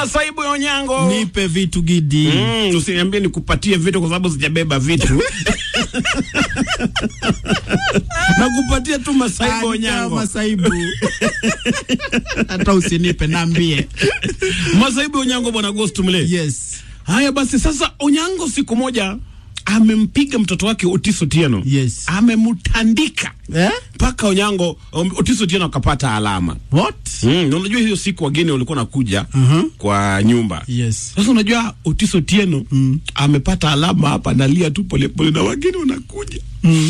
Masaibu ya Onyango. Nipe vitu gidi. Mm, usiniambie nikupatie vitu kwa sababu sijabeba vitu. Nakupatia tu masaibu ya Anipewa Onyango. masaibu. Hata usinipe naambie. Masaibu ya Onyango bwana Ghost Mle. Yes. Haya basi sasa Onyango siku moja amempiga mtoto wake Otis Otieno. Yes. Amemtandika. Eh? Mpaka Onyango um, Otis Otieno akapata alama. What? Mm, na unajua hiyo siku wageni walikuwa nakuja Mhm. kwa nyumba. Yes. Sasa unajua Otis Otieno amepata alama hapa, analia tu polepole na wageni wanakuja. Mm.